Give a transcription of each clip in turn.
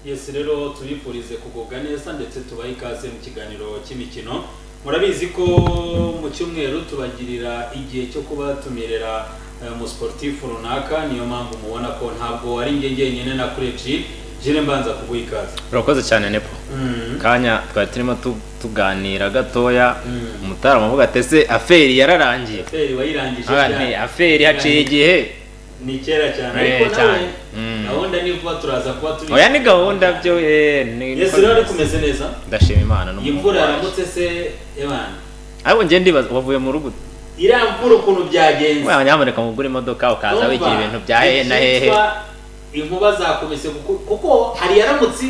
yesi rero tubifurize kugubwa neza ndetse tubahe ikaze mu kiganiro cy'imikino murabizi ko mu cyumweru tubagirira igihe cyo kuba tumerera umusiporutifu runaka niyo mpamvu mubona ko ntabwo ari njye njyenyine na kureji jire mbanza kuguha ikaze urakoze cyane nepo kanya twari turimo tuganira gatoya umutarama avuga ati ese aferi yararangiye feri wayirangije Ah, nti, aferi haciye igihe ni kera cyane Eh, ariko nawe cyane. Mm. gahunda ni vuba turaza kuba turi oya ni gahunda byo eh, ni- yesi rero ari kumeze neza ndashima imana iyi n'umuhungu mvura waje yaramutse se ebana ariko njye ndibaza wavuye mu rugo iriya mvura ukuntu byagenze Wa, nyamuneka mugure imodoka ukaza Urumva? wigira ibintu bya hehe na hehe Icyitwa inkuba zakubise kuko- kuko hari yaramutse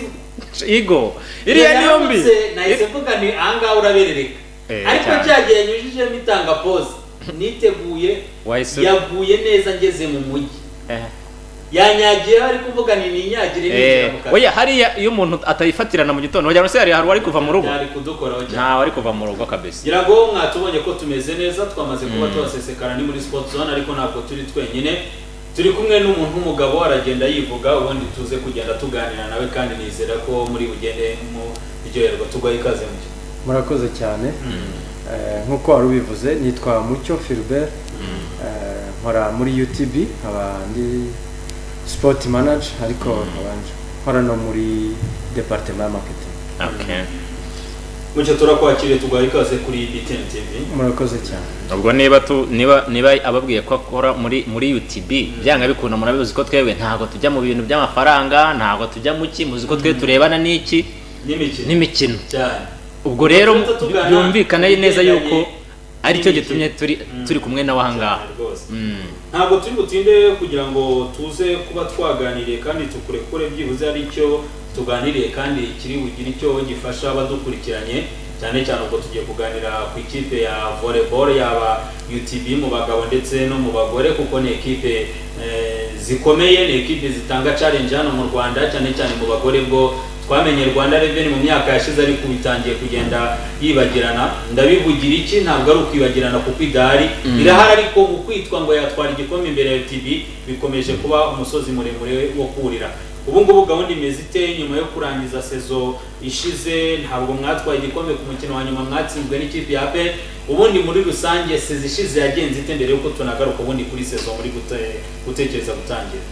igo iriya niyo mbi Yaramutse, nahise mvuga ni ahangaha uraberereka Eh, ariko cyane. cyagihe nyujijemo itanga pose niteguye wahise yaguye neza ngeze mu mujyi eh. yanyagiyeho ariko mvuga ni ninyagire ninjira mu Eh, kazi oya hariya iyo umuntu atayifatirana mu gitondo wagira ngo se hari hari uwari kuva mu rugo byari kudukoraho cyane ntawe ari kuva mu rugo kabisa ngira ngo mwatubonye ko tumeze neza twamaze kuba tubasesekara ni muri sport zone ariko ntabwo turi twenyine turi kumwe n'umuntu w'umugabo aragenda yivuga ubundi tuze kugenda tuganira nawe kandi nizera ko muri bugende mu biryoherwa tugwaye ikaze mu gihe murakoze cyane Eh, nk'uko wari ubivuze nitwa mucyo filibert nkora muri utb nkaba ndi sipoti manaje ariko nkabanje nkora no muri deparitema ya maketingi okay. mucyo turakwakiriye tugwaye ikaze kuri btn tv murakoze cyane ubwo niba tu niba niba ababwiye ko akora muri muri UTB byanga bikunda murabizi ko twebwe ntago tujya mu bintu by'amafaranga ntago tujya mu ki muzi ko twe turebana n'iki n'imikino n'imikino cyane ubwo rero Tujya tugana byumvikane neza yuko ibigendanye aricyo n'imikino. gitumye turi Mm. turi kumwe nawe ahangaha cyane rwose Mm. ntabwo turi butinde kugira ngo tuze kuba twaganiriye kandi tukurekure byibuze ari icyo tuganiriye kandi kiri bugire icyo gifasha abadukurikiranye cyane cyane ubwo tugiye kuganira ku ikipe ya volleyball yaba UTB mu bagabo ndetse no mu bagore kuko ni ekipe eh, zikomeye ni ekipe zitanga challenge hano mu Rwanda cyane cyane mu bagore bwo twamenye Rwanda Revenue mu myaka yashize ariko ubu itangiye kugenda yibagirana ndabivugira iki ntabwo ari ukwibagirana kuko idahari irahari ariko ukwitwa ngo yatwara igikombe imbere ya TV bikomeje kuba umusozi muremure wo kurira ubu ngubu gahunda imeze ite nyuma yo kurangiza sezo ishize ntabwo mwatwaye igikombe ku mukino wa nyuma mwatsinzwe n'ikipe ya pe ubundi muri rusange sezo ishize yagenze ite mbere y'uko tunagaruka ubundi kuri sezo muri gute- gutekereza gutangira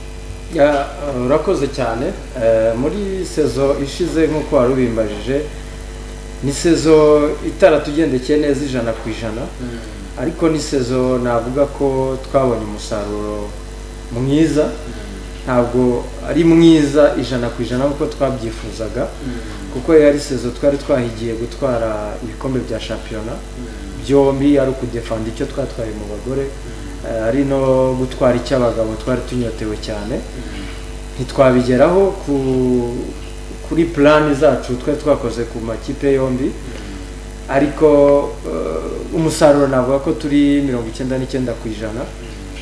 Ya, uh, urakoze cyane Eh, muri sezo ishize nk'uko wari ubimbajije ni sezo itaratugendekeye neza ijana ku ijana ariko ni sezo navuga ko twabonye umusaruro mwiza ntabwo ari mwiza ijana ku ijana nk'uko twabyifuzaga kuko yari sezo twari twahigiye gutwara ibikombe bya shampiyona byombi ari ukudefanda icyo twatwaye mu bagore eh, ari no gutwara icy'abagabo twari tunyotewe cyane ntitwabigeraho ku kuri plani zacu twari twakoze ku makipe yombi ariko eh, umusaruro navuga ko turi mirongo icyenda n'icyenda ku ijana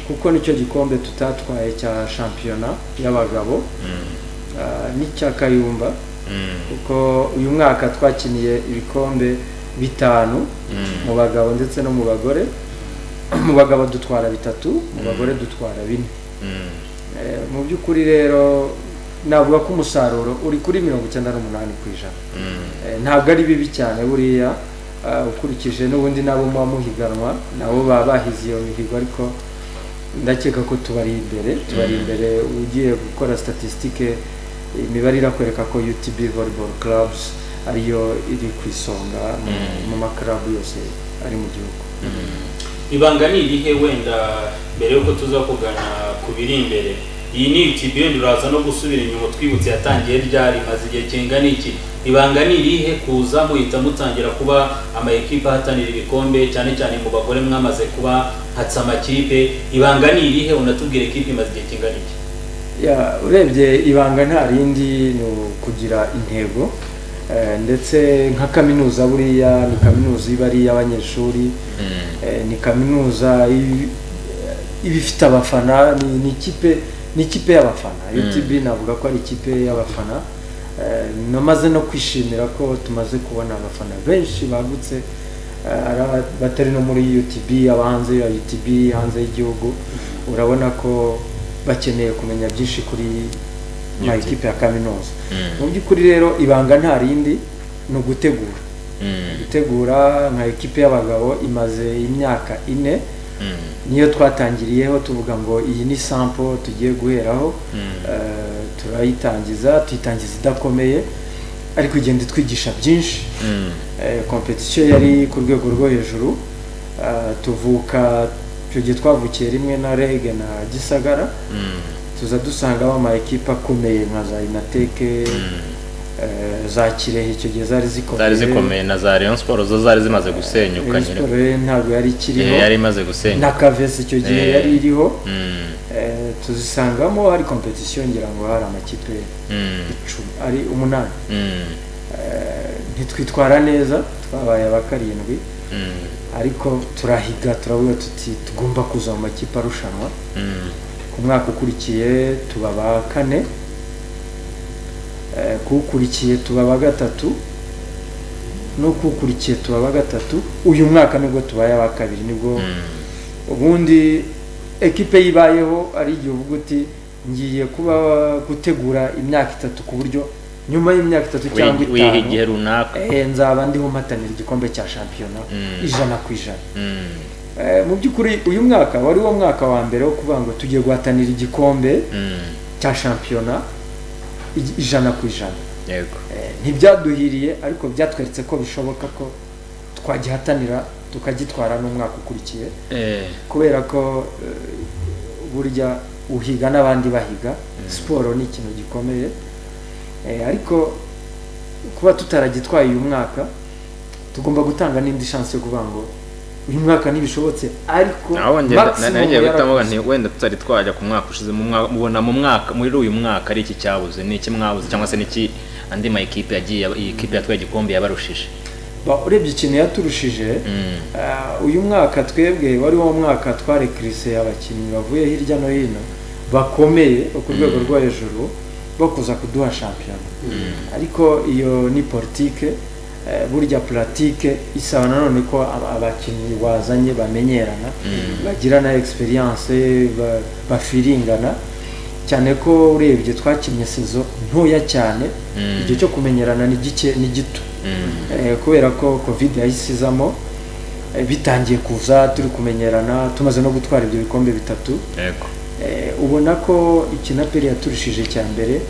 kuko nicyo gikombe tutatwaye cya shampiyona y'abagabo eh, n'icya kayumba Mm. kuko uyu mwaka twakiniye ibikombe bitanu mu bagabo ndetse no mu bagore mu bagabo dutwara bitatu mu bagore dutwara bine Mm. Eh, mu by'ukuri rero navuga ko umusaruro uri kuri mirongo icyenda n'umunani ku ijana Mm. Eh, ntabwo ari bibi cyane buriya eh, ukurikije n'ubundi nabo muba muhiganwa nabo baba bahize iyo mihigo ariko ndakeka ko tubari imbere tubari imbere ugiye gukora statisitike imibare irakwereka ko utb volleyball clubs ariyo iri ku isonga mu- mu makarabu yose ari mu gihugu ibanga ni irihe wenda mbere y'uko tuza kugana ku biri imbere iyi ni UTB wenda uraza no gusubira inyuma utwibutse yatangiye ryari maze igihe kingana iki ibanga ni irihe kuza muhita mutangira kuba ama ekipe ahatanira ibikombe cyane cyane mu bagore mwamaze kuba hatse amakipe ibanga ni irihe unatubwira ekipe imaze igihe kingana iki Ya, urebye ibanga nta rindi ni ukugira intego eh, ndetse nka kaminuza buriya ni kaminuza iba ari iy'abanyeshuri eh, ni kaminuza i- iba ifite abafana ni ni ikipe ni ikipe y'abafana UTB navuga ko ari ikipe y'abafana Eh, namaze no kwishimira ko tumaze kubona abafana benshi bagutse eh, ari aba- batari no muri UTB aba hanze ya UTB hanze y'igihugu urabona ko bakeneye kumenya byinshi kuri nka ikipe ya kaminuza mu by'ukuri rero ibanga nta rindi ni ugutegura gutegura nka ikipe y'abagabo imaze imyaka ine niyo twatangiriyeho tuvuga ngo iyi ni sampo tugiye guheraho eh, turayitangiza tuyitangiza idakomeye ariko igenda itwigisha byinshi Eh, competition yari ku rwego rwo hejuru Eh, tuvuka icyo gihe twavukiye rimwe na reg na gisagara tuza dusangamo ama ekipa akomeye nka za inateke eh, za kirehe icyo gihe zari zikomeye zari zikomeye na za Rayon Sports zo zari zimaze gusenyuka Rayon nyine Sports rero ntabwo yari ikiriho yari imaze na gusenyuka kavesi icyo gihe Eh. yari iriho Mm, Eh, tuzisangamo hari competition ngira ngo hari amakipe mm, icumi ari umunani mm, Eh, ntitwitwara neza twabaye aba karindwi mm, ariko turahiga turavuga tuti tugomba kuza mu makipe arushanwa mm, ku mwaka ukurikiye tuba ba kane Eh, kuwukurikiye tuba ba gatatu n'ukuwukurikiye tuba ba gatatu uyu mwaka nibwo tubaye aba kabiri nibwo mm. ubundi ekipe yibayeho ari igihe uvuga uti ngiye kuba gutegura imyaka itatu ku buryo nyuma y'imyaka itatu cyangwa Wihi- wiha igihe itanu runaka eh, nzaba ndiho mpatanira igikombe cya shampiyona Mm. ijana ku ijana Mm, Eh, mu by'ukuri uyu mwaka wari wo mwaka wa mbere wo kuvuga ngo tugiye guhatanira igikombe mm, cya shampiyona ij- ijana ku ijana yego Eh, ntibyaduhiriye ariko byatweretse ko bishoboka ko twagihatanira tukagitwara n'umwaka ukurikiye Eh, kubera ko eh, burya uhiga n'abandi bahiga siporo ni ikintu gikomeye Eh, ariko kuba tutaragitwaye uyu mwaka tugomba gutanga n'indi chance yo kuvuga ngo uyu mwaka ntibishobotse ariko naho ngenda maximum nanjye gutamuga yarakoze. nti wenda tutari twajya ku mwaka ushize mu mwaka mubona mu mwaka muri uyu mwaka ari iki cyabuze ni iki mwabuze cyangwa se niki andi ma equipe yagiye iyi equipe yatwaye igikombe yabarushije Ba- urebye ikintu yaturushije Mm, eh, uyu mwaka twebwe wari wo mwaka twarekirise abakinnyi bavuye hirya no hino bakomeye bo ku rwego rwo hejuru bo kuza kuduha shampiyona ariko iyo ni politike eh, burya politike isaba nanone ko aba- abakinnyi bazanye bamenyerana bagirana experience ba- bafiringana cyane ko urebye twakinnye sezo ntoya cyane Mm. igihe cyo kumenyerana ni gike ni gito mm, Eh, kubera ko covid yahise izamo eh, bitangiye kuza turi kumenyerana tumaze no gutwara ibyo bikombe bitatu yego Eh, ubona ko ikinaperi yaturushije cya mbere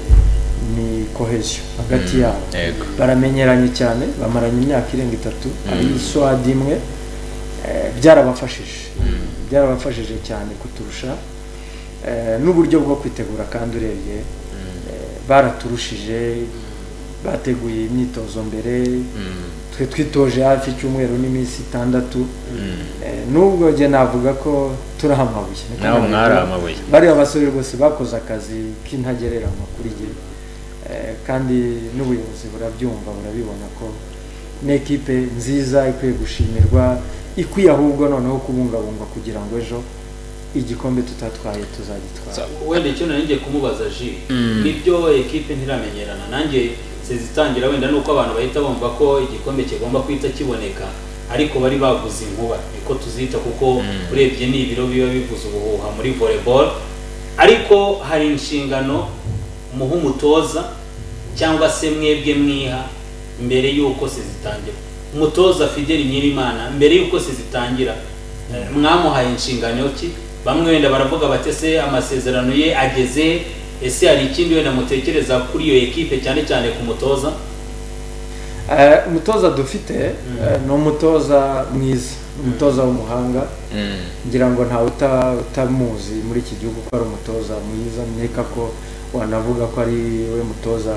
ni kohesio hagati Mm, yabo yego baramenyeranye cyane bamaranye imyaka irenga itatu ari swadi imwe eh, byarabafashije byarabafashije cyane kuturusha Eh, n'uburyo bwo kwitegura kandi urebye eh, baraturushije bateguye imyitozo mbere Mm, twe twitoje hafi icyumweru n'iminsi itandatu mm. Eh, n'ubwo njye navuga ko turi amabuye Niko nawe nabivuga. mwari amabuye bariya basore rwose bakoze akazi k'intagereranywa kuri jye Eh, kandi n'ubuyobozi burabyumva burabibona ko ni ekipe nziza ikwiye gushimirwa ikwiye ahubwo noneho kubungabungwa kugira ngo ejo igikombe tutatwaye tuzagitwara wenda icyo nari ngiye kumubaza ji nibyo ekipe ntiramenyerana nanjye sezitangira wenda nuko abantu bahita bumva ko igikombe kigomba guhita kiboneka ariko bari baguze inkuba niko tuzita kuko urebye ni ibiro biba bivuze ubuhuha muri volleyball ariko hari inshingano muha umutoza cyangwa se mwebwe mwiha mbere y'uko sezitangira umutoza fideli nyirimana mbere y'uko sezitangira Eh, mwamuhaye inshingano ki bamwe wenda baravuga bati se amasezerano ye ageze ese hari ikindi wenda mutekereza kuri iyo ekipe cyane cyane ku mutoza Eh, umutoza dufite eh, ni umutoza mwiza ni umutoza w'umuhanga Mm, ngira ngo ntawe uta- utamuzi muri iki gihugu ko ari umutoza mwiza nkeka ko wanavuga ko ari we mutoza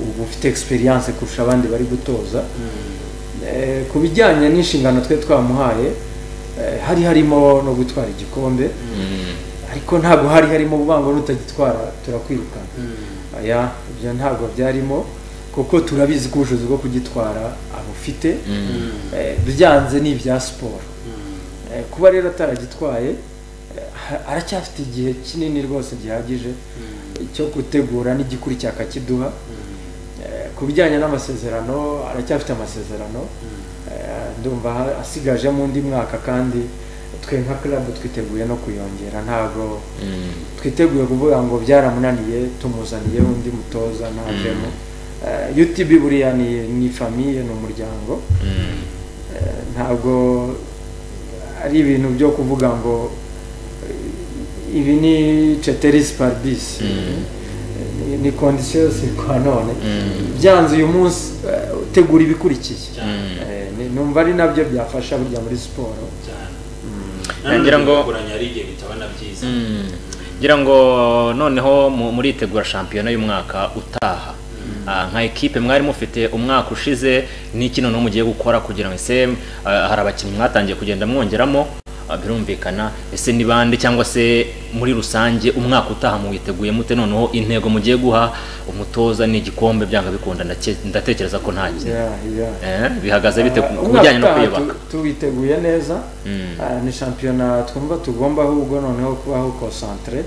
uba ufite experience kurusha abandi bari gutoza Eh, ku bijyanye n'inshingano twe twamuhaye eh, hari harimo no gutwara igikombe mm, ariko ntabwo hari harimo uvuga ngo nutagitwara turakwirukana aya ibyo ntabwo byarimo kuko turabizi ko ubushobozi bwo kugitwara abufite mm, Eh, byanze ni ibya siporo Eh, kuba rero ataragitwaye eh, ha- aracyafite igihe kinini rwose gihagije cyo gutegura n'igikurikira akakiduha Eh, ku bijyanye n'amasezerano aracyafite amasezerano Eh, ndumva ha- asigajemo undi mwaka kandi twe nka club twiteguye no kuyongera ntabwo twiteguye kuvuga ngo byaramunaniye tumuzaniye undi mutoza ntajemo utb buriya ni ni famiye ni umuryango Eh, ntabwo ari ibintu byo kuvuga ngo eh, ibi ni ceteris parbis Ni- ni kondisiyo kwa none byanze uyu munsi eh, utegura ibikurikiye Eh, ni- numva ari nabyo byafasha burya muri siporo cyane Nagira ngo- kuranya ari igihe bitaba na byiza ngira ngo noneho mu- muritegura shampiyona y'umwaka utaha Ah, nka ekipe mwari mufite umwaka ushize n'iki noneho mugiye gukora kugira ngo ese ah, hari abakinnyi mwatangiye kugenda mwongeramo ah, birumvikana ese ni bande cyangwa se muri rusange umwaka utaha muwiteguye mute noneho intego mugiye guha umutoza n'igikombe byanga bikunda ndake- ndatekereza ko nta kintu Yeah, yeah. Eh, bihagaze bite ku- Ah, ku bijyanye no umwaka utaha kwiyubaka tu- tuwiteguye neza Mm. Ah, ni shampiyona twumva tugomba ahubwo noneho kubaho konsantere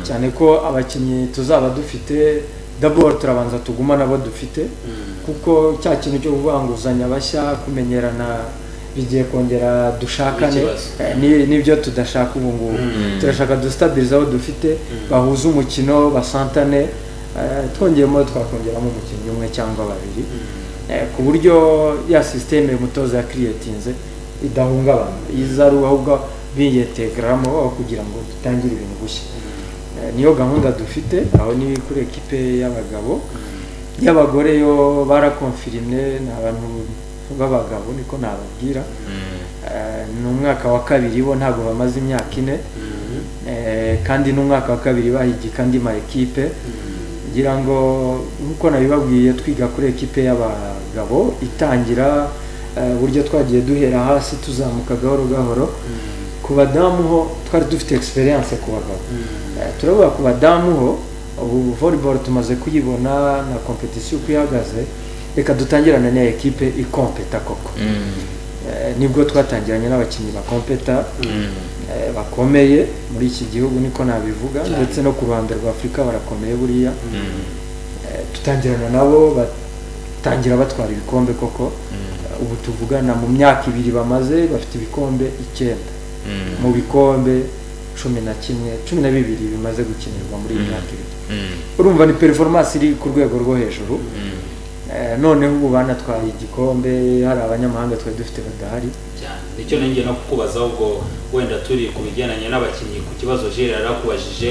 cyane ko abakinnyi tuzaba dufite daboro turabanza tuguma nabo dufite kuko cya kintu cyo kuvanguzanya abashya kumenyerana bigiye kongera dushakane Ikibazo. Eh, ni- n'ibyo tudashaka ubu ngubu turashaka dustabiriza aho dufite bahuze umukino basantane eh, twongeyemo twakongeramo umukinnyi umwe cyangwa babiri Eh, ku buryo ya sisiteme umutoza yakiriyetinze idahungabana iza ari ahubwo biyetegaramo aho kugira ngo dutangire ibintu gushya Eh, niyo gahunda dufite aho ni kuri ekipe y'abagabo y'abagore yo barakonfirimye ni abantu b'abagabo niko nababwira Eh, ni umwaka wa kabiri bo ntabwo bamaze imyaka ine Eh, kandi n'umwaka wa kabiri bahigika andi ma ekipe ngira ngo nk'uko nabibabwiye twiga kuri ekipe y'abagabo itangira eh, uburyo twagiye duhera hasi tuzamuka gahoro gahoro ku badamu ho twari dufite experience ku bagabo Eh, turavuga ku badamu ho ubu volleyball tumaze kuyibona na competition uko ihagaze reka dutangirane n'iyo ekipe ikompeta koko Mm. Eh, nibwo twatangiranye n'abakinnyi bakompeta Mm. eh, bakomeye muri iki gihugu niko nabivuga ndetse no ku ruhande rwa afurika barakomeye buriya Eh, dutangirana nabo batangira batwara ibikombe koko Eh, ubu tuvugana mu myaka ibiri bamaze bafite ibikombe icyenda Mm. mu bikombe cumi na kimwe cumi na bibiri bimaze gukinirwa muri iyi myaka ibiri Mm. urumva ni performance iri ku rwego rwo hejuru Eh, noneho ubu banatwaye igikombe hari abanyamahanga twari dufite badahari cyane nicyo nongeye no kukubaza ubwo wenda turi ku bigendanye n'abakinnyi ku kibazo jere yarakubajije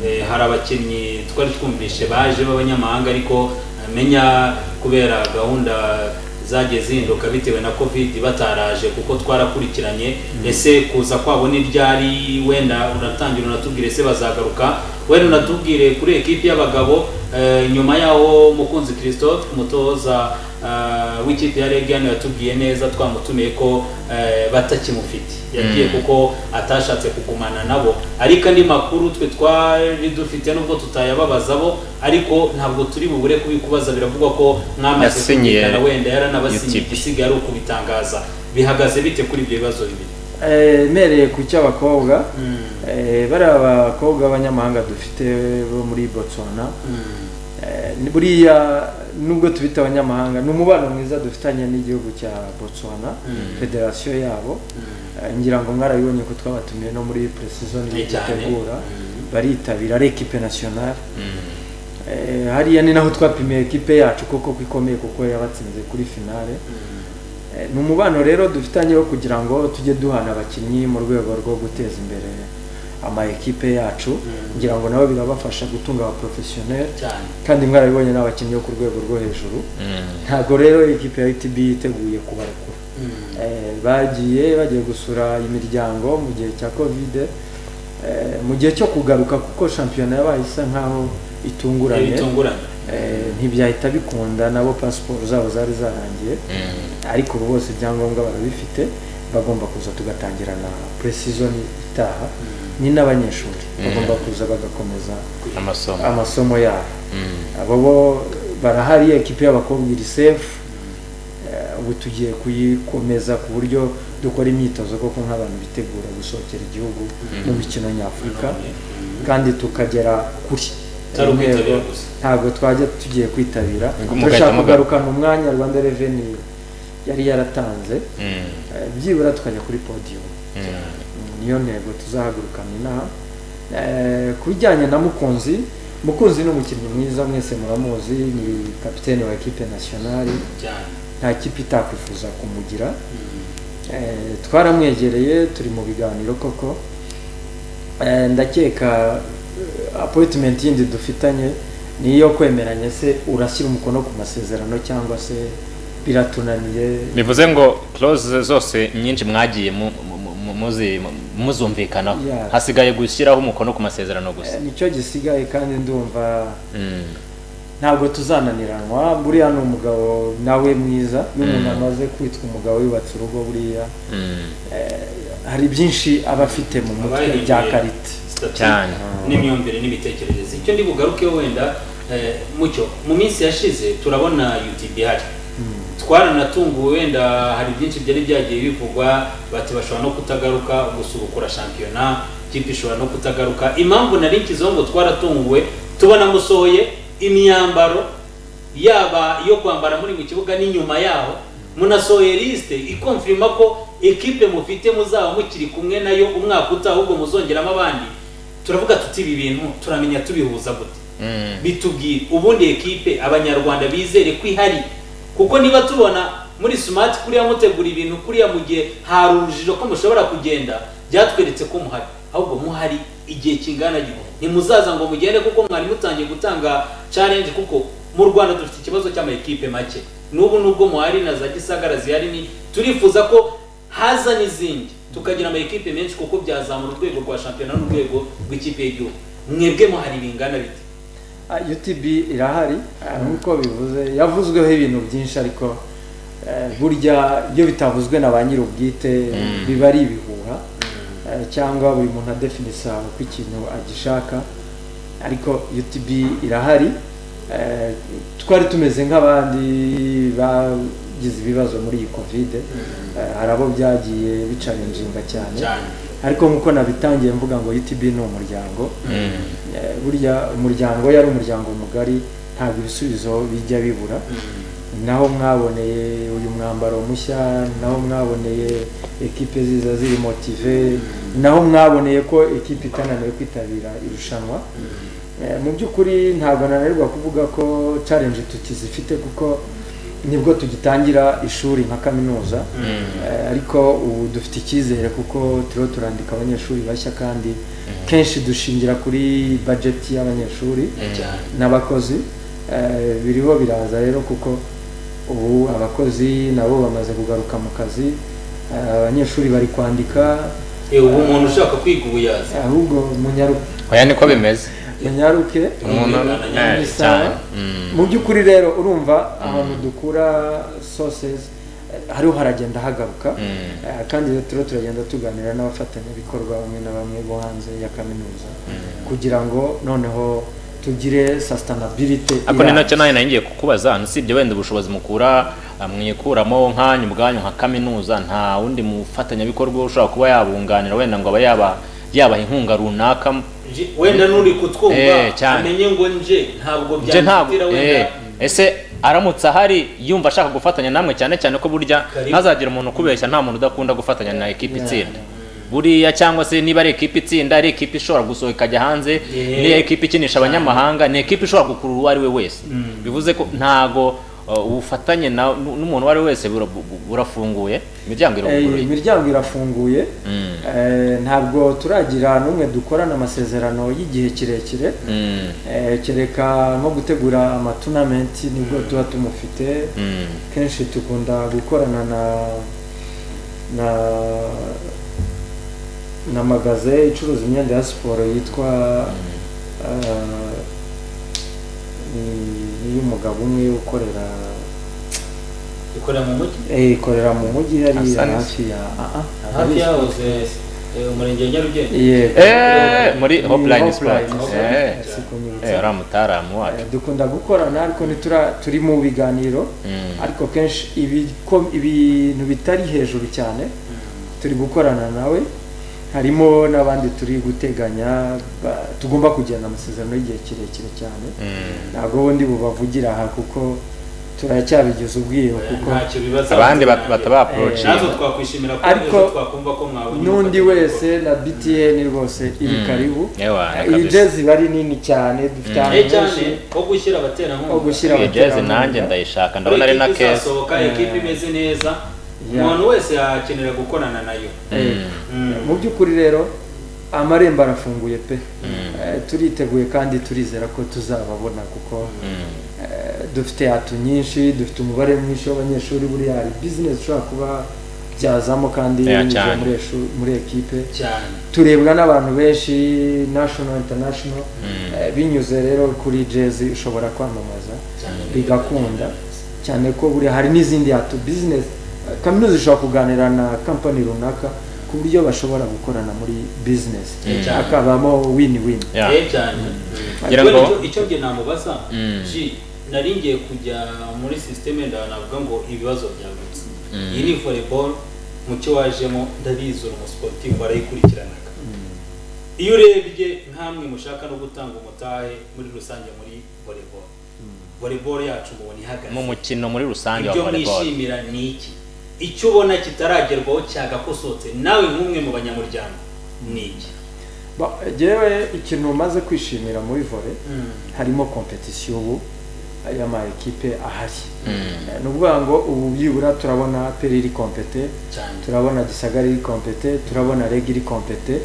eh, hari abakinnyi twari twumvishe baje b'abanyamahanga ariko amenya kubera gahunda zagiye zihinduka bitewe na covid bataraje kuko twarakurikiranye ese kuza kwabo n'ibyari wenda unatangira unatubwire ese bazagaruka wenda unatubwire kuri ekipi y'abagabo eh, nyuma yaho mukunzi christophe umutoza eh, w'ikipe ya regani yatubwiye neza twamutumiye ko eh, batakimufite yagiye kuko atashatse kugumana nabo ariko andi makuru twe twari dufite nubwo tutayababaza bo ariko ntabwo turi bubure kubikubaza biravugwa ko mwamaze Yasinyiye kumvikana wenda yaranabasinyiye UTP. igisigaye ari ukubitangaza bihagaze bite kuri ibyo bibazo bibiri Eh, mereye ku cy'abakobwa Eh, bariya bakobwa b'abanyamahanga dufite bo muri botswana Eh, ni- buriya nubwo tubita abanyamahanga ni umubano mwiza dufitanye n'igihugu cya botswana Mm. federasiyo yabo Eh, ngira ngo mwarabibonye ko twabatumiye no muri precision Ni cyane. dutegura Mm. baritabira ari ekipe nationale Mm. Eh, hariya ni naho twapimiye ekipe yacu koko ko ikomeye kuko yabatsinze kuri finale Eh, ni umubano rero dufitanye wo kugira ngo tujye duhana abakinnyi mu rwego rwo guteza imbere ama ekipe yacu Mm. kugira ngo nabo birabafasha gutunga aba professionnel cyane kandi mwarabibonye n'abakinnyi bo ku rwego rwo hejuru Mm. ntabwo rero ekipe ya UTB yiteguye kubarekura Eh, bagiye bagiye gusura imiryango mu gihe cya covid Eh, mu gihe cyo kugaruka kuko shampiyona yabaye isa nkaho itunguranye bitunguranye Eh, ntibyahita bikunda nabo pasiporo zabo zari zarangiye Mm. ariko ubu bose ibyangombwa barabifite bagomba kuza tugatangira na precision itaha ni n'abanyeshuri bagomba kuza bagakomeza amasomo amasomo yabo Mm. abo bo barahari ekipe y'abakobwa iri sefu Eh, ubu tugiye kuyikomeza ku buryo dukora imyitozo koko nk'abantu bitegura gusohokera igihugu mu mikino nyafurika kandi tukagera kuri Atari ukwitabira Intego- gusa. ntabwo twajya tugiye kwitabira Ngo mugahita turashaka muga- kugarukana umwanya rwanda revenue yari yaratanze Mm. Eh, byibura tukajya kuri podium Mm. Mm, niyo ntego tuzahagurukana inaha Eh, ku bijyanye na mukunzi mukunzi ni umukinnyi mwiza mwese muramuzi ni kapitene wa ekipe nasiyonari cyane nta kipe itakwifuza kumugira Mm. Eh, twaramwegereye turi mu biganiro koko Eh, ndakeka eh, appointment yindi dufitanye ni iyo kwemeranya se urashyira umukono ku masezerano cyangwa se biratunaniye bivuze ngo close zose nyinshi mwagiye mu- mu- mu- mu- muzi- mu- muzumvikanaho Yeah. hasigaye gushyiraho umukono ku masezerano Eh, gusa nicyo gisigaye kandi ndumva Mm. ntabwo tuzananiranwa buriya ni umugabo nawe mwiza iyo umuntu amaze kwitwa umugabo yubatse urugo buriya Mm. hari byinshi aba afite mu mutwe Abahinduye bya karite stati Cyane. n'imyumvire n'imitekerereze icyo ndi bugarukeho wenda eh, mucyo mu minsi yashize turabona utb ihari twaranatunguwe wenda hari byinshi byari byagiye bivugwa bati bashobora no kutagaruka gusubukura shampiyona ikipe ishobora no kutagaruka impamvu nari nshyizeho ngo twaratunguwe tubona musohoye imyambaro yaba iyo kwambara muri mu kibuga n'inyuma yaho munasohoye lisite ikonfirima ko ekipe mufite muzaba mukiri kumwe nayo umwaka utaha ahubwo muzongeramo abandi turavuga tuti ibi bintu turamenya tubihuza gute Mm. bitubwire ubundi ekipe abanyarwanda bizere ko ihari kuko niba tubona muri smart kuriya mutegura ibintu kuriya mu gihe hari urujijo ko mushobora kugenda byatweretse ko muhari ahubwo muhari igihe kingana gito ntimuzaza ngo mugende kuko mwari mutangiye gutanga challenge kuko mu rwanda dufite ikibazo cy'ama ekipe make n'ubu nubwo muhari na za gisagara zihari ni turifuza ko haza n'izindi tukagira ama ekipe menshi kuko byazamura urwego rwa shampiyona n'urwego rw'ikipe y'igihugu mwebwe muhari bingana bite Ah, utb irahari ah, nk'uko bivuze yavuzweho ibintu byinshi ariko eh, burya iyo bitavuzwe na ba nyir'ubwite biba ari ibihuha Eh, cyangwa buri muntu adefinisa uko ikintu agishaka ariko utb irahari Eh, twari tumeze nk'abandi bagize ibibazo muri iyi kovide Eh, hari abo byagiye bicarinjinga cyane cyane ariko nk'uko nabitangiye mvuga ngo utb ni umuryango Mm. Eh, burya umuryango yari umuryango mugari ntabwo ibisubizo bijya bibura naho mwaboneye uyu mwambaro mushya naho mwaboneye ekipe ziza ziri motive naho mwaboneye ko ekipe itananiwe kwitabira irushanwa Eh, mu by'ukuri ntabwo nananirwa kuvuga ko challenge tukizifite kuko nibwo tugitangira ishuri nka kaminuza Eh, ariko ubu dufite icyizere kuko turiho turandika abanyeshuri bashya kandi kenshi dushingira kuri bajeti y'abanyeshuri cyane n'abakozi eh, biriho biraza rero kuko ubu abakozi nabo bamaze kugaruka mu kazi eh, abanyeshuri bari kwandika Eh, ubu umuntu ushaka kwiga ubu yaza ahubwo munyaru- oya niko bimeze munyaruke umuntu Umwana eh, nyamwisa. cyane Mm. mu by'ukuri rero urumva ahantu dukura sosezi hariho haragenda hagaruka Mm. Eh, kandi rero turiho turagenda tuganira n'abafatanyabikorwa bamwe na bamwe bo hanze ya kaminuza kugira ngo noneho tugire sustainability ako ni irambye. nacyo nawe naringiye kukubaza usibye wenda ubushobozi mukura ah, mwikuramo nkanyu ubwanyu nka kaminuza nta wundi mufatanyabikorwa ushobora kuba yabunganira wenda ngo abe yaba yabaha inkunga runaka Je- wenda n'uri Eh, kutwumva cyane. amenye ngo nje ntabwo nje ntabwo byamutera wenda eh, ese aramutse ahari yumva ashaka gufatanya namwe cyane cyane ko burya Karibu. ntazagira umuntu ukubeshya nta muntu udakunda gufatanya na ekipi Yeah. itsinda buriya cyangwa se niba ari ekipi itsinda ari ekipi ishobora gusohoka ikajya hanze Yeah. ni ekipi ikinisha abanyamahanga ni ekipi ishobora gukurura uwo ari we wese bivuze ko ntago uh, ubufatanye na- nu- n'umuntu uwo ari we wese bura- bu- bu- burafunguye imiryango Eh, iraguruye imiryango irafunguye Mm. Eh, ntabwo turagira n'umwe dukorana amasezerano y'igihe kirekire Mm, Eh, kereka nko gutegura amatunamenti nibwo tuba tumufite mm, kenshi dukunda gukorana na na na magaze icuruza imyenda ya siporo yitwa eh, ni- ni iy'umugabo umwe ukorera ikorera mu mujyi eh, ikorera mu mujyi hariya Asanis. hafi ya ah, ah, hafi yahoze eh, umurenge wa nyarugenge yego. Eh, muri Ni Hopline Hopline, Sports. eh, Eh. sikunyibutsa. eh, uriya mutaaramu wacu Eh, dukunda gukorana ariko nitura turi mu biganiro Mm. ariko kenshi ibiko- ibintu bitari hejuru cyane turi gukorana nawe harimo n'abandi turi guteganya ba- tugomba kugirana amasezerano y'igihe kirekire cyane Mm. ntabwo undi bubavugira aha kuko turacyabigize ubwiru kuko ntacyo bibaza abandi bat- batabaporoje natwe twakwishimira ko Ariko ejo twakumva ko mwabona n'undi ubufatanye wese na btn rwose iri karibu yewe iyi kabisa jezi iba ari nini cyane dufite bukora. ahantu cyane cyane henshi wo gushyira abaterankunga Wo gushyira iyo jezi abaterankunga. nanjye ndayishaka ndabona ari na Ekipi keza izasohoka ekipi imeze neza Yeah. umuntu wese yakenera gukorana nayo Mm. mu by'ukuri rero amarembo arafunguye pe Eh, turiteguye kandi turizera ko tuzababona kuko eh, dufite hatu nyinshi dufite umubare mwinshi w'abanyeshuri buriya hari bizinesi ushobora kuba byazamo kandi Yeah, binyuze cyane. muri eshu- muri ekipe cyane turebwa n'abantu benshi national international Eh, binyuze rero kuri jezi ushobora kwamamaza cyane bigakunda cyane ko buri hari n'izindi hatu business Eh, kaminuza ishobora kuganira na company runaka ku buryo bashobora gukorana muri business Mm. hakabamo win win Yeah. Eh, cyane Ngira Kubera ngo- icyo- icyo njye namubaza Mm. ji nari ngiye kujya muri sisiteme ndanavuga ngo ibibazo byagutse iyi ni volleyball mu cyo wajemo ndabizi uri umusiporutifu warayikurikiranaga iyo urebye nkamwe mushaka no gutanga umutahe muri rusange muri volleyball volleyball yacu mubona ihagaze mu mukino muri rusange wa ibyo volleyball mwishimira ni iki icyo ubona kitaragerwaho cyagakosotse nawe nk'umwe mu banyamuryango ni iki Ba- Jewe ikintu umaze kwishimira muri volley Mm. harimo kompetisiyo ubu y'ama ekipe ahari Eh, ni ukuvuga ngo ubu byibura turabona peri iri kompete cyane turabona gisagara iri kompete turabona reg iri kompete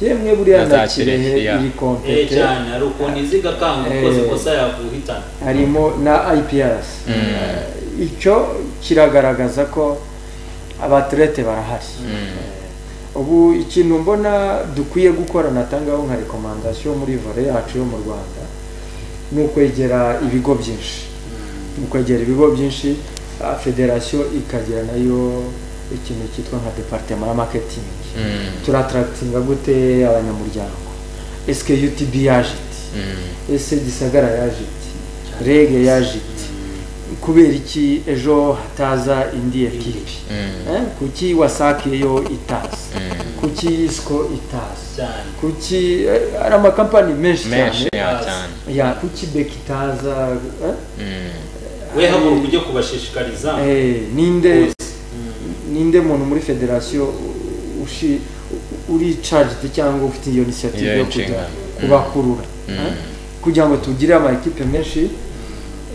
yemwe buriya Na za na kirehe Kirehe, ya. iri Eh, kompete cyane hari ukuntu iziga kanga ukoze Eh. ikosa yaguhitana harimo na IPRS Eh, icyo kiragaragaza ko abaturete barahari Eh, ubu ikintu mbona dukwiye gukora natangaho nka rekomandasiyo muri vore yacu yo mu Rwanda ni ukwegera ibigo byinshi ni ukwegera ibigo byinshi ah, federasiyo ikagira nayo ikintu cyitwa nka departema ya maketingi turataractinga gute abanyamuryango esike UTB yaje iti ese gisagara yaje iti rege yaje iti kubera iki ejo hataza indi ekipi Eh, kuki wasake yo itaza kuki isiko itaza cyane kuki eh, hari amakampani menshi menshi cyane ya cyane ya kuki beki itaza eh? Mm. we haguruka ujye kubashishikariza Eh, ninde ninde muntu muri federasiyo u- ushi u- uri charged cyangwa ufite iyo initiative Iyo yo kujya inshingano. kubakurura eh? kugira ngo tugire ama ekipe menshi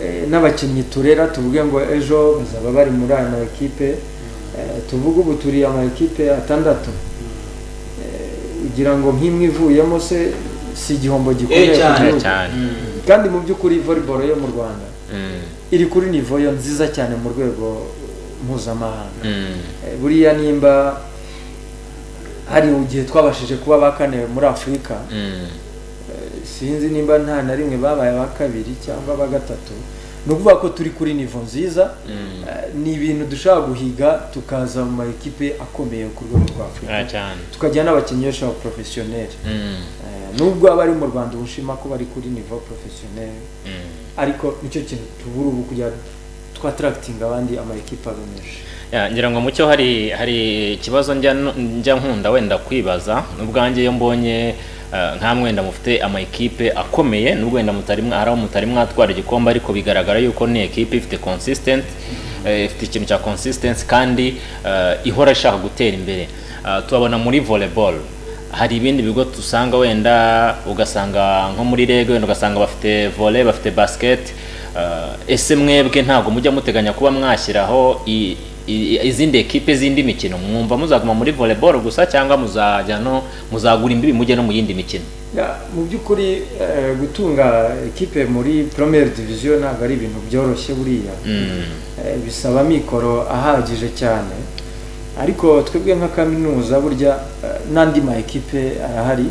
eh, n'abakinnyi turera tuvuge ngo ejo bazaba bari muri aya ma ekipe eh, tuvuge ubu turi ama ekipe atandatu Eh, ugira ngo nk'imwe ivuyemo se si igihombo gikomeye Eh, ku cyane, gihugu. cyane kandi mu by'ukuri volleyball yo mu Rwanda Mm. iri kuri niveau yo nziza cyane mu rwego mpuzamahanga Mm. Eh, buriya nimba hari igihe twabashije kuba ba kane muri afurika Mm. sinzi nimba nta na rimwe babaye aba kabiri cyangwa aba gatatu ni ukuvuga ko turi kuri nivo nziza Eh, ni ibintu dushobora guhiga tukaza mu ma ekipe akomeye ku rwego rwa afurika Ah, cyane tukagira n'abakinnyi benshi ba porofesiyoneri Mm. Eh, nubwo abari mu rwanda ubushima ko bari kuri nivo porofesiyoneri Mm. ariko nicyo kintu tubura ubu kugira twataractinga abandi ama ekipe abe menshi Ya, ngira ngo mucyo hari hari ikibazo njya nu- njya nkunda wenda kwibaza n'ubwanjye iyo mbonye eh, nka mwenda mufite ama ekipe akomeye n'ubwo wenda mutari mwa- hari aho mutari mwatwara igikombe ariko bigaragara yuko ni ekipe ifite consistent eh, ifite ikintu cya consistency kandi eh, ihora ishaka gutera imbere Eh, tubabona muri volleyball hari ibindi bigo dusanga wenda ugasanga nko muri rege wenda ugasanga bafite volley bafite basket eh, ese mwebwe ntabwo mujya muteganya kuba mwashyiraho i- i- izindi ekipe z'indi mikino mwumva muzaguma muri volleyball gusa cyangwa muzajya no muzagura imbibi mujye no mu yindi mikino Ya, mu by'ukuri eh, gutunga ekipe muri premier division ntabwo ari ibintu byoroshye buriya Eh, bisaba amikoro ahagije cyane ariko twebwe nka kaminuza burya eh, n'andi ma ekipe arahari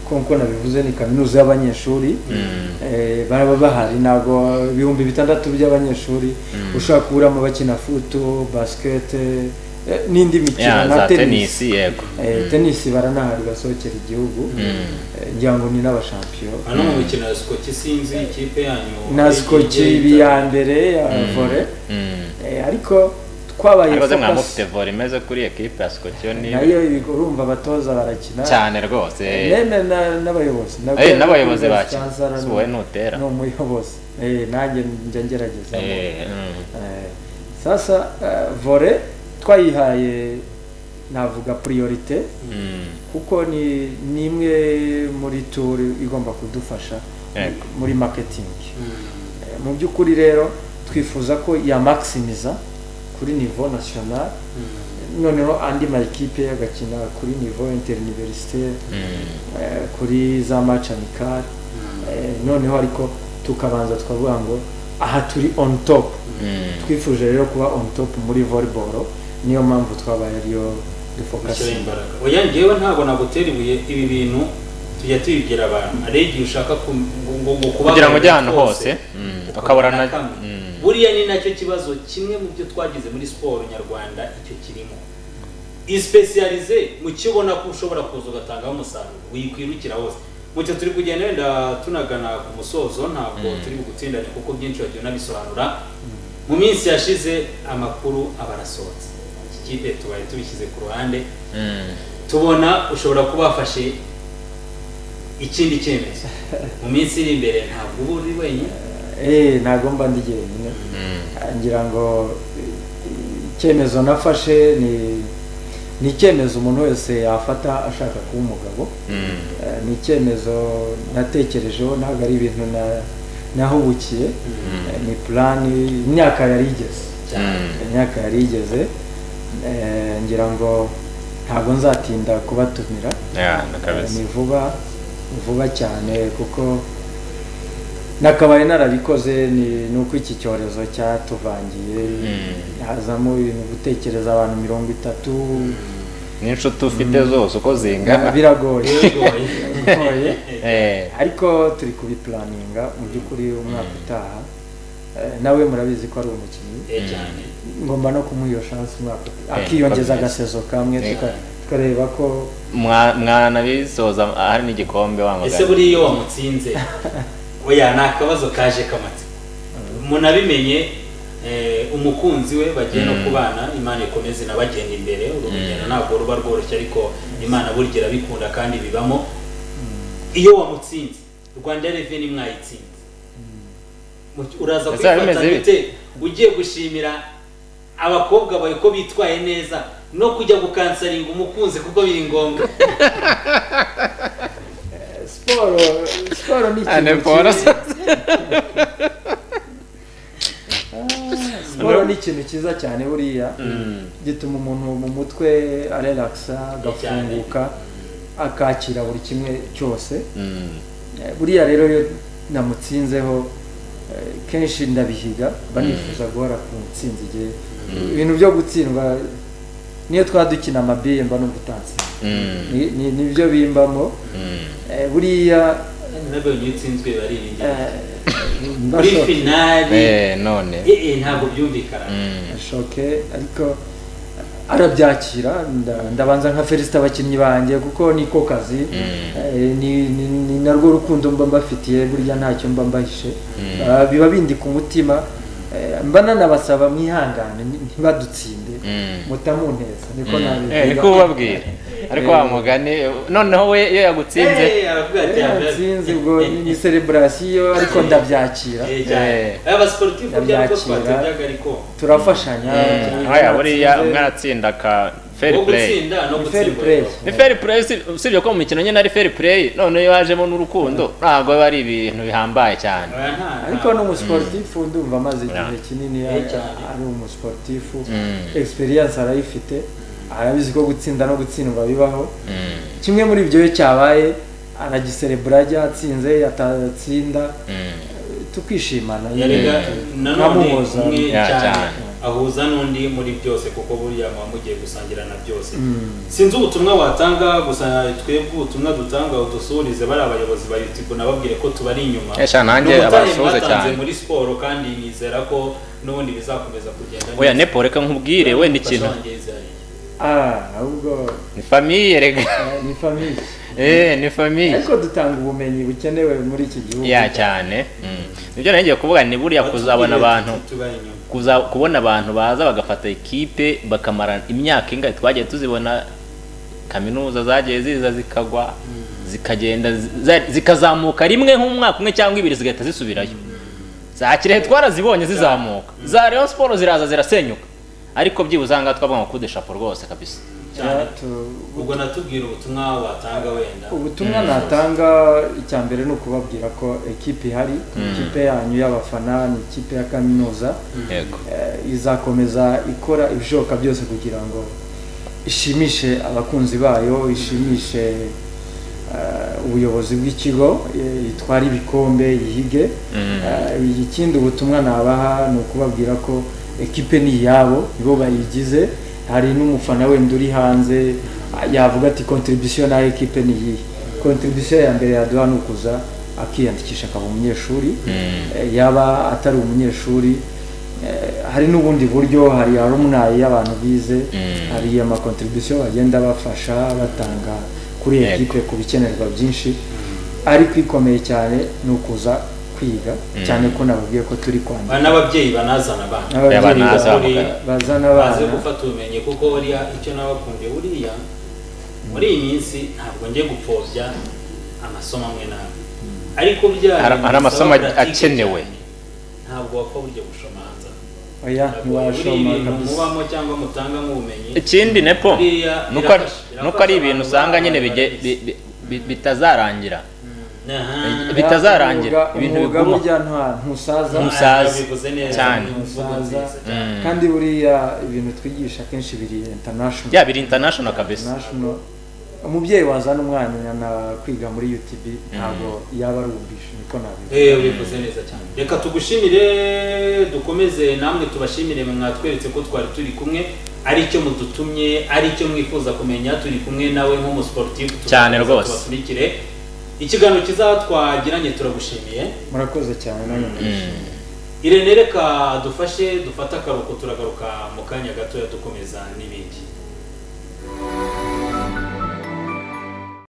kuko nabivuze ni kaminuza y'abanyeshuri Eh, baraba bahari ntabwo ibihumbi bitandatu by'abanyeshuri ushobora kuburamo bakina futu basket eh, n'indi mikino ya na za tennis tenisi yego Eh, tenisi baranahari basohokera igihugu Eh, ngira ngo ni n'abashampiyo hano mu mikino ya sikoki sinzi ikipe yanyu na skoki igiye ibi ya mbere ya vore Mm. Eh, ariko kwabaye ntibaze mwaba focus mufite vore imeze kuri ekipe ya sikotiyo ni nayo ibigo- urumva abatoza barakina cyane rwose Nene na- n'abayobozi Nabwo Eh, n'abayobozi bakina Cyanzara ni- wowe ntutera ni umuyobozi Eh, nanjye njya ngerageza Eh, mm. Eh, sasa eh, vore twayihaye navuga priorite Mm. kuko ni ni imwe muri tour igomba kudufasha Yego. muri marketing Eh, mu by'ukuri rero twifuza ko yamakisimiza kuri nivo national noneho andi makipe agakina kuri nivo interuniversitaire Mm. eh, kuri za match amical eh, noneho ariko tukabanza tukavuga ngo aha turi on top Mm. twifuje rero kuba on top muri volleyball niyo mpamvu twabaye ariyo gushyiraho dufokasinga imbaraga oya njyewe ntabwo nagutera ibuye ibi bintu tujya tubibwira abantu ari igihe ushaka ku- ngo- ngo kuba kugira ngo ujye ahantu hose mm, ukabura na kamwe. mm. buriya ni nacyo kibazo kimwe mu byo twagize muri siporo nyarwanda icyo kirimo isipesiyalize mu cyo ubona ko ushobora kuza ugatangaho umusaruro wikwirukira hose mu cyo turi kugenda wenda tunagana ku musozo ntabwo Mm. turi bugutsindane kuko byinshi wagiye unabisobanura mu minsi yashize amakuru aba arasohotse iki kipe tubaye tubishyize ku ruhande Mm. tubona ushobora kuba wafashe ikindi cyemezo mu minsi iri imbere ntabwo uba uri wenyine eh ntabwo mba ndi jyenyine Mm. ngira ngo eh, icyemezo nafashe ni ni icyemezo umuntu wese yafata ashaka kuba umugabo Mm. Eh, ni icyemezo natekerejeho ntabwo ari ibintu na- nahubukiye Eh, ni purani imyaka yari igeze cyane imyaka yari igeze Eh, ngira ngo ntabwo nzatinda kubatumira Yeah, na Eh, kabisa ni vuba ni vuba cyane kuko nakabaye narabikoze ni ni uko iki cyorezo cyatuvangiye Mm. hazamo ibintu gutekereza abantu mirongo itatu n'inshuti ufite zose uko zingana biragoye Biragoye. biragoye Eh, ariko turi kubipuraninga mu by'ukuri umwaka utaha Eh, nawe murabizi ko ari umukinnyi Eh, cyane ngomba no kumuha iyo shansi umwaka utaha. Eh, akiyongeza komeza. agasezo kamwe Eh. tuka- tukareba ko mwa- mwanabisoza hari n'igikombe ese wamagana buriya iyo wamutsinze oya ni akabazo kaje kamatse munabimenye eh, umukunzi we bagiye no Mm. kubana imana ikomeze inabagenda imbere uru Mm. rugendo ntabwo ruba rworoshye ariko imana burya irabikunda kandi bibamo iyo wamutsinze rwanda reveni mwayitsinze Mu- uraza Ese biba kwifata bimeze bite? gute ugiye gushimira abakobwa bawe ko bitwaye neza no kujya gukansaringa umukunzi kuko biri ngombwa eh, siporo siporo ni Ane ikintu poro. cyiza Ah, siporo ni ikintu cyiza cyane buriya Mm. gituma umuntu mu mutwe arelakisa agafunguka akakira buri kimwe cyose Mm. Eh, buriya rero iyo namutsinzeho eh, kenshi ndabihiga mba nifuza guhora ku ntsinzi igihe ibintu byo gutsindwa niyo twaba dukina amabiye mba numva utatsinze Mm. Ni- ni- nibyo bimbamo Mm. Eh, buriya nabyo iyo utsinzwe biba ari ingenzi eh, mba muri shoke- finali Eh, none eh, eh, ntabwo byumvikana Mm. shoke ariko arabyakira nda- ndabanza nka felicite abakinnyi banjye kuko niko kazi Mm. Eh, ni ni- ni narwo rukundo mba mbafitiye burya ntacyo mba mbahishe Mm. Ah, biba bindi ku mutima Eh, mba nanabasaba mwihangane ni- ntibadutsinde Mm. mutamuneza niko Eh, nabivuga niko ubabwira ariko wa mugani noneho we iyo yagutsinze Eh, aravuga ati Eh, ntsinzi ubwo ni ni celebration ariko ndabyakira Eh, cyane. Eh. abasiporutifu byari ko Ndabyakira. twatindaga ariko turafashanya Mm. aya buriya umwe aratsinda ka fair wo play gutsinda no Ni fair play. gutsindwa ni fair play si- usibye ko mu mikino nyine ari fair play none iyo hajemo n'urukundo ntabwo biba ari ibintu bihambaye cyane Oya, nta- ariko ni umusiporutifu ndumva amaze igihe Yeah. kinini Eh, cyane. ari umusiporutifu Mm. experience arayifite arabizi ko gutsinda no gutsindwa bibaho Mm. kimwe muri ibyo iyo cyabaye aragiserebura yatsinze yatatsinda Mm. tukishimana yarega nanone Nkamuhuza. umwe Ya, cyane cyane. ahuza n'undi muri byose kuko buriya muba mugiye gusangira na byose Mm. sinzi ubutumwa watanga gusa twebwe ubutumwa dutanga udusuhurize bari abayobozi ba youtube nababwiye ko tubari inyuma Esha, nanjye Ni ubutahe abasuhuze mwatanze cyane. muri siporo kandi nizera ko n'ubundi bizakomeza kugenda neza oya nepo reka nkubwire wenda ikintu Ah, ahubwo ni famiye rega eh, ni famiye eh ni famiye ariko dutanga ubumenyi bukenewe muri iki gihugu ya cyane Mm. nibyo nagiye kuvuga ni buriya kuzabona abantu tubari inyuma kuza kubona abantu baza bagafata ekipe bakamara imyaka ingahe twagiye tuzibona kaminuza zagiye ziza zikagwa zikagenda zi- zikazamuka rimwe nk'umwaka umwe cyangwa ibiri zigahita zisubirayo za kirehe twarazibonye zizamuka za Rayon Sport ziraza zirasenyuka ariko byibuze aha ngaha twavuga ngo coup de chapeau rwose kabisa cyane Tu- ubwo natubwira ubutumwa watanga wenda ubutumwa natanga icya mbere ni ukubabwira ko ekipe ihari ikipe yanyu y'abafana ni ikipe ya kaminuza yego eh, izakomeza ikora ibishoboka byose kugira ngo ishimishe abakunzi bayo ishimishe eh, ubuyobozi bw'ikigo eh, itware ibikombe yihige Eh, ikindi ubutumwa nabaha ni ukubabwira ko ekipe ni iyabo nibo bayigize hari n'umufana wenda uri hanze ah, yavuga ati kontribisiyo nayo ekipe ni iyihe kontribisiyo ya mbere yaduha ni ukuza akiyandikisha akaba umunyeshuri Eh, yaba atari umunyeshuri Eh, hari n'ubundi buryo hari aruminayi y'abantu bize Mm. hari amakontribisiyo bagenda bafasha batanga kuri Yego. ekipe ku bikenerwa byinshi ariko ikomeye cyane ni ukuza kwiga cyane ko nababwiye ko turi kwandika Ba- n'ababyeyi banazana abana N'ababyeyi Abana ba- bazamuka. bazana baze abana gufata ubumenyi kuko buriya icyo nabakundiye buriya muri iyi minsi ntabwo njye gupfobya amasomo amwe n'amwe ariko bya Hari- hari amasomo akenewe. ntabwo wapfa burya gushoma hanze aha. oya Ntabwo ntiwashoma buri ibintu kabisa mubamo cyangwa mutangamo ubumenyi ikindi nepo Buriya nuko birafasha. nuko ari Birafasha ibintu abantu usanga nyine baba bige- bi- bi- bi- bitazarangira Aha. bitazarangira, Umwuga- ibintu umwuga biguma. burya nta- ntusaza Ntusaza. umusaza. Bivuze neza, Cyane. ni imvugo Umusaza. nziza cyane. Mm. kandi buriya ibintu twigisha akenshi biri international ya biri international kabisa international umubyeyi wazana umwana na kwiga muri utb ntabwo yaba ari ubwishyu niko nabivuga Eh, ubivuze neza cyane reka tugushimire dukomeze namwe tubashimire mwe mwatweretse ko twari turi kumwe ari cyo mudutumye ari cyo mwifuza kumenya turi kumwe nawe nk'umusiporutifu tuzakomeza Cyane rwose. tubakurikire ikiganiro kizaha twagiranye turagushimiye murakoze cyane namwe murishimye. irene reka dufashe dufate akaruhuko turagaruka mu kanya gatoya dukomeza n'ibindi